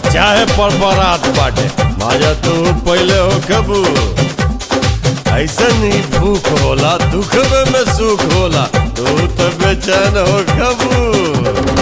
चाहे परपरात बाटे माजा तू पहले हो कबू ऐसन ही भूख होला दुखवे में सुख होला तू तो बेचैन हो कबू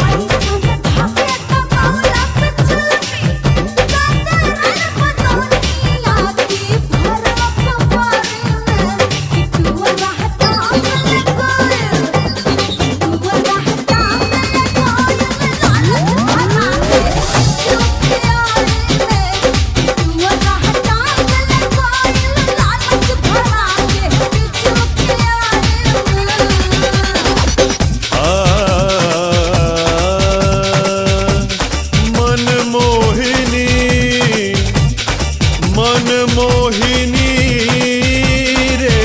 मन मोहिनी मन मोहिनी रे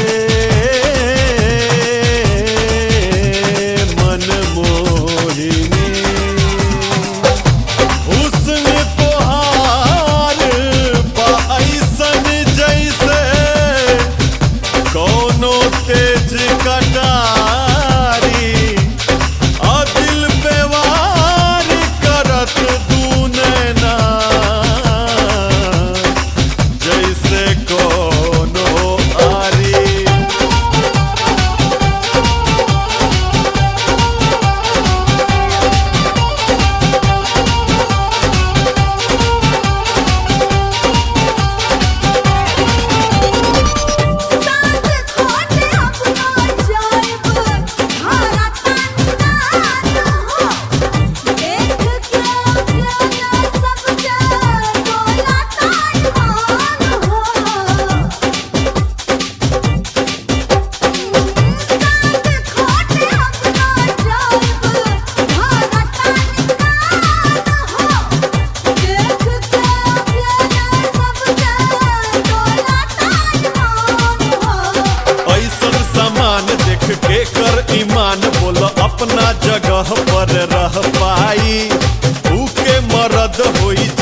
मन मोहिनी हुस्न तोहार बा ऐसन जैसे कोनो तेज कटारी आ दिल पे वार करत दूने ना जैसे कोनो आरी ऐसन सामान देख के कर ईमान बोल अपना जगह पर रह पाई ऊ के मरद होई